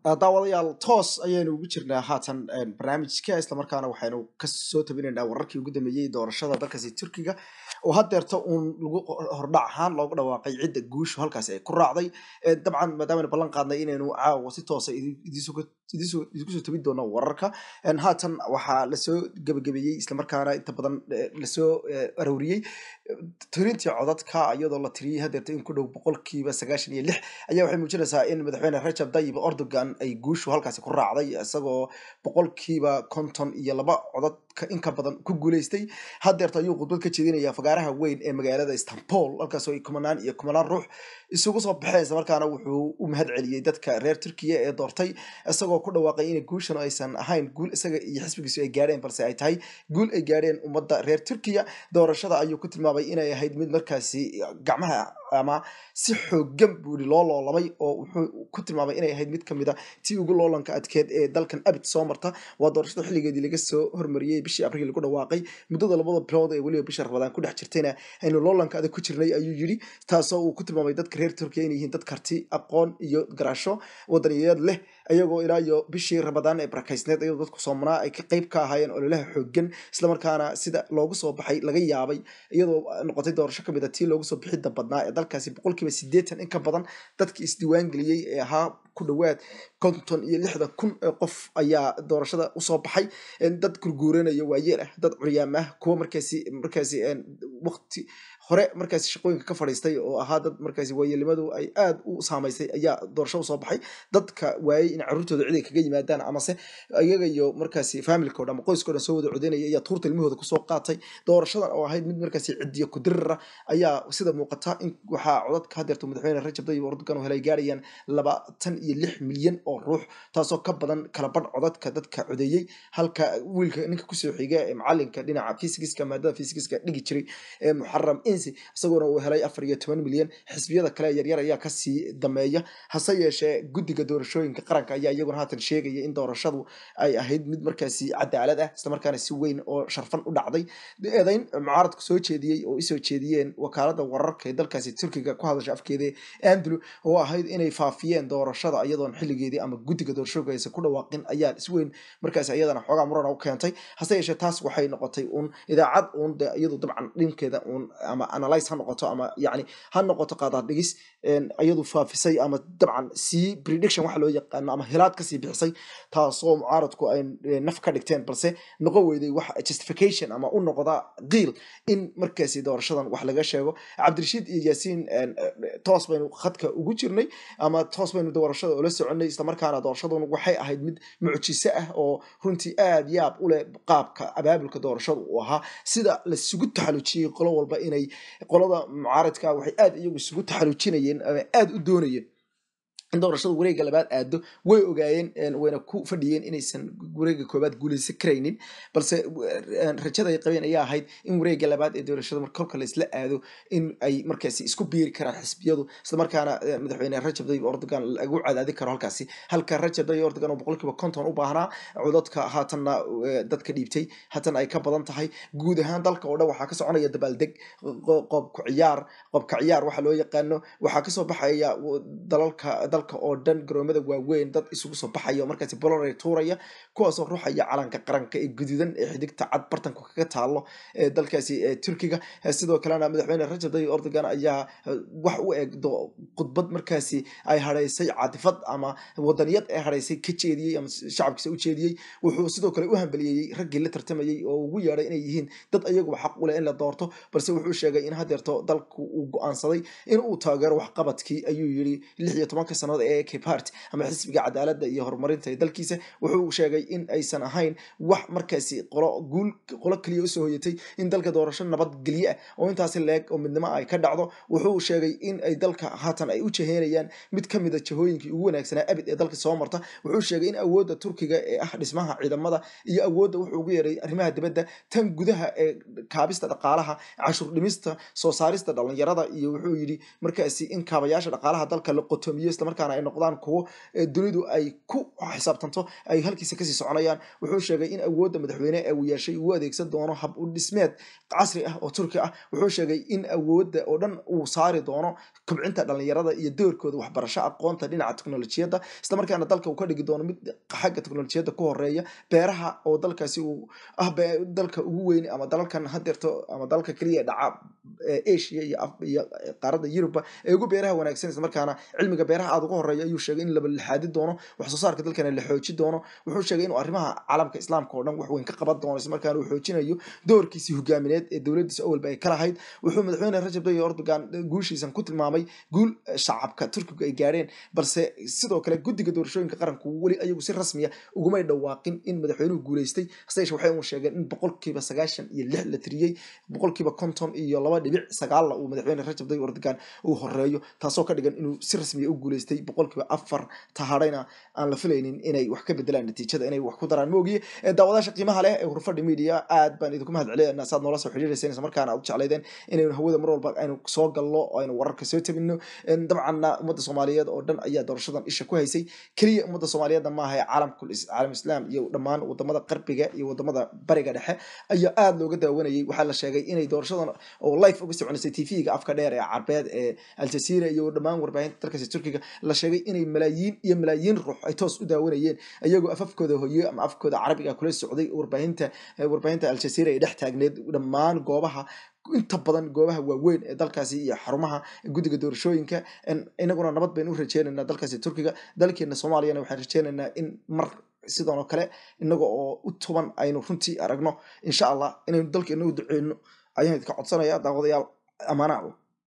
daawadayaal toos ayaynu ugu jirnaa haatan barnaamijka islamarkaana waxaynu kasoo tabinaynaa wararkii ugu dambeeyey doorashada dalkaasi turkiga oo hadeerta uun lagu hordhac ahaan loogu dhawaaqay cidda guushu halkaasi ay ku raacday dabcan maadaamanu ballan qaadnay inaynu caawa si toosa idinku soo tabin doono wararka haatan waxaa lasoo gebagabeeyey islamarkaana inta badan lasoo arooriyey tirintii codadka iyadoo la tiriyey hadeerta in ku dhow boqolkiiba sagaashan iyo lix ayaa waxay muujinaysaa in madaxweyne rajab tayyib erdogan ay guushu halkaasi ku raacday isagoo boqolkiiba konton iyo laba codadka inka badan ku guuleystay hadeerta ayuu khudbad ka jeedinaya fagaaraha weyn ee magaalada istanbul halkaasoo ay kumanaan iyo kumanaan ruux isugu soo baxeen islamarkaana wuxuu u mahad celiyey dadka reer turkiya ee doortay isagoo ku dhawaaqay in guushan aysan ahayn guul isaga iyo xisbigiisu ay gaadheen balse ay tahay guul ay gaadheen ummadda reer turkiya doorashada ayuu ku tilmaamay inay ahayd mid markaasi gacmaha ama si xoogan buuri loo loolamay oo wuxuu ku tilmaamay inay ahayd mid kamid a tii ugu loolanka adkeed ee dalkan abid soo marta waa doorashada xilligeedii laga soo hormariyey bishii abriil lagu dhawaaqay muddada labada bilood ee weliba bisha rabadaan ku dhex jirtayna aynu loolanka adag ku jirnay ayuu yidhi taasoo uu ku tilmaamay dadka reer turkiya inay yihiin dad karti aqoon iyo garasho wadaniyadeed leh ayagoo ilaa iyo bishii rabadaan ee barakaysneed ayadoo dadku soomanaa ay ka qayb ka ahaayeen ololaha xoogan islamarkaana sida loogu soo baxay laga yaabay iyadoo noqotay doorasho kamid a tii loogu soo bixidda badnaa ee dalkaasi boqolkiiba sideetan in ka badan dadkii isdiiwaan geliyey ee ahaa ku dhawaad konton iyo lixda kun ee qof ayaa doorashada usoo baxay dad gurguuranaya waayeel ah dad curyaam ah kuwa markaasi markaasi waqti hore markaasi shaqooyinka ka fadhiistay oo ahaa dad markaasi waayeelnimadu ay aada u saamaysay ayaa doorasho usoo baxay dadka waayey in caruurtooda cid ay kaga yimaadaan amase iyaga iyo markaasi familkao dhan ama qoyskao dhan soo wada codeynaya ayaa tuurta ilmahooda kusoo qaatay doorashadan oo ahayd mid markaasi cidiya kudirira ayaa sida muuqata in waxaa codadka hadeerto madaxweyne rajab tayyib erdogan oo helay gaarayaan labaatan iyo lix milyan oo ruux taasoo ka badan kala badh codadka dadka codeeyey halka wiilka ninka kusoo xiga ee macalinka dhinaca fisigiska maadada fisigiska dhigi jiray ee muxaram insi isagoona uu helay afar iyo toban milyan xisbiyada kale yaryar ayaa kasii dameeya hase yeeshee guddiga doorashooyinka qaranka ayaa iyaguna haatan sheegaya in doorashadu ay ahayd mid markaasi cadaalad ah islamarkaana si weyn oo sharfan u dhacday eedayn mucaaradku soo jeediyey oo isoo jeediyeen wakaalada wararka ee dalkaasi turkiga ku hadasha afkeeda andrew oo ahayd inay faafiyeen doorashada iyadoon xilligeedii ama guddiga doorashooyinka aysan ku dhawaaqin ayaa si weyn markaasi iyadana xoogaa murana u keentay hase yeeshee taas waxay noqotay uun idaacad uun de iyadu dabcan dhinkeeda uun ama analyse ha noqoto ama yani ha noqoto qaadaad dhigis iyadu faafisay ama dabcan sii prediction waxa loo yaqaano ama hilaad kasii bixisay taasoo mucaaradku ay naf ka dhigteen balse noqon weyday wax justification ama u noqda qiil in markaasi doorashadan wax laga sheego cabdirashiid iyo yaasiin toos baynu khadka ugu jirnay ama toos baynu doorashada ula soconay islamarkaana doorashadun waxay ahayd mid mucjiso ah oo runtii aada yaab u leh qaabka abaabulka doorashada uu ahaa sida lasugu taxalujiyey qolo walba inay qolada mucaaradka waxay aada iyagu isugu taxalujinayeen ama aada u doonayeen in doorashada wareega labaad aado way ogaayeen wayna ku fadhiyeen inaysan wareega koobaad guuleysan karaynin balse rajada ay qabeen ayaa ahayd in wareega labaad ee doorashada mar kolka la isla aado in ay markaasi isku biiri karaan xisbiyadu islamarkaana madaxweyne rajab tayyib erdogan lagu cadaadi karo halkaasi halka rajab tayyib erdogan oo boqolkiiba konton u baahnaa codadka haatanna dadka dhiibtay haatan ay ka badan tahay guud ahaan dalka oo dhan waxaa ka soconaya dabaaldeg qoobka ciyaar qoobka ciyaar waxa loo yaqaano waxaa kasoo baxaya dalalka dalka oo dhan garoomada waaweyn dad isugu soo baxaya markaasi bolore tuuraya kuwaasoo ruuxaya calanka qaranka ee guduudan ee xidigta cad bartanku kaga taalo ee dalkaasi turkiga sidoo kalena madaxweyne rajab tayyib erdogan ayaa wax u eg khudbad markaasi ay hadhaysay catifad ama wadaniyad ee hadhaysay ka jeediyey ama shacabkiisa u jeediyey wuxuu sidoo kale u hambaliyeeyey raggii la tartamayey oo ugu yeedhay inay yihiin dad ayaguba xaq u leh in la doorto balse wuxuu sheegay in hadeerto dalku uu go-aansaday in uu taageero waxqabadkii ayuu yiri lix iyo tobanka sannadood ee ak party ama xisbiga cadaaladda iyo horumarinta ee dalkiisa wuxuu sheegay in aysan ahayn wax markaasi qolo guul qolo keliya usoo hoyatay in dalka doorasho nabadgelye ah oo intaasi leeg oo midnimo ay ka dhacdo wuxuu sheegay in ay dalka haatan ay u jaheynayaan mid ka mid a jahooyinkii ugu wanaagsanaa abid ee dalka soo marta wuxuu sheegay in awoodda turkiga ee ah dhismaha ciidamada iyo awoodda wuxuu ugu yeeray arrimaha dibadda tan gudaha ee kaabista dhaqaalaha cashuur dhimista soo saarista dhalinyarada iyo wuxuu yidhi markaasi in kaabayaasha dhaqaalaha dalka la qotomiyo islamarkaa islamarkaana ay noqdaan kuwo dunidu ay ku xisaabtanto ay halkiisa kasii soconayaan wuxuu sheegay in awoodda madaxweyne ee uu yeeshay uu adeegsan doono hab u dhismeed casri ah oo turki ah wuxuu sheegay in awoodda oo dhan uu saari doono kobcinta dhalinyarada iyo doorkooda waxbarasho aqoonta dhinaca teknolojiyadda islamarkaana dalka uu ka dhigi doono mid xagga teknolojiyadda ku horeeya beeraha oo dalkaasi uu ah dalka ugu weyn ama dalalkan hadeerto ama dalalka keliya dhaca asia iyo qaaradda yuruba ee ugu beeraha wanaagsan islamarkaana cilmiga beeraha aada uga horeeya ayuu sheegay in laba lixaadi doono wax soo saarka dalkana la xooji doono wuxuu sheegay inuu arrimaha caalamka islaamka oo dhan wax weyn ka qaban doono islamarkaana uu xoojinayo doorkiisii hogaamineed ee dowladiisa awalba ay ka lahayd wuxuu madaxweyne rajab tayyip erdogan guushiisan ku tilmaamay guul shacabka turkiga ay gaadheen balse sidoo kale guddiga doorashooyinka qaranku weli ayagu si rasmiya ugumay dhawaaqin in madaxweynuhu guuleystay hase yeeshee waxay uu sheegeen in boqolkiiba sagaashan iyo lix la tiriyey boqolkiiba konton iyo laba dhibic sagaalla uu madaxweyne rajab tayyip erdogan uu horeeyo taasoo ka dhigan inuu si rasmiya u guuleystay boqolkiiba afar tahadhayna aan la filaynin inay wax ka bedelaan natiijada inay wax ku daraan moogiye daawadaasha qiimaha leh ee hurfadhi media aad baan idinku mahad celinayna saad noola soo xiriireyseen isla markaana aad u jeclaydeen inaynu hawada mar walba aynu soo galno oo aynu wararka soo tabino dabcanna ummadda soomaaliyeed oo dhan ayaa doorashadan isha ku haysay keliya ummadda soomaaliyeedna maaha ee caalamkul caalam islaam iyo dhammaan wadamada qarbiga iyo wadamada bariga dhexe ayaa aada looga daawanayay waxaa la sheegay inay doorashadan oo life uga soconaysay tv-ga afka dheer ee carbeed ee aljazeera iyo dhammaan warbaahinta dalkaasi turkiga la sheegay inay malaayiin iyo malaayiin ruux ay toos u daawanayeen iyagoo afafkooda hoyo ama afkooda carabiga kula socday warbaahinta warbaahinta aljazeera ay dhex taagneed dhammaan goobaha inta badan goobaha waaweyn ee dalkaasi iyo xarumaha guddiga doorashooyinka inaguna nabad baynu u rajeynaynaa dalkaasi turkiga dalkeena soomaaliyana waxaan rajeynaynaa in mar sidan oo kale inaga oo u tuban aynu runtii aragno insha allah inaynu dalkeena u duceyno ayaan idinka codsanaya daawadayaal amaanaha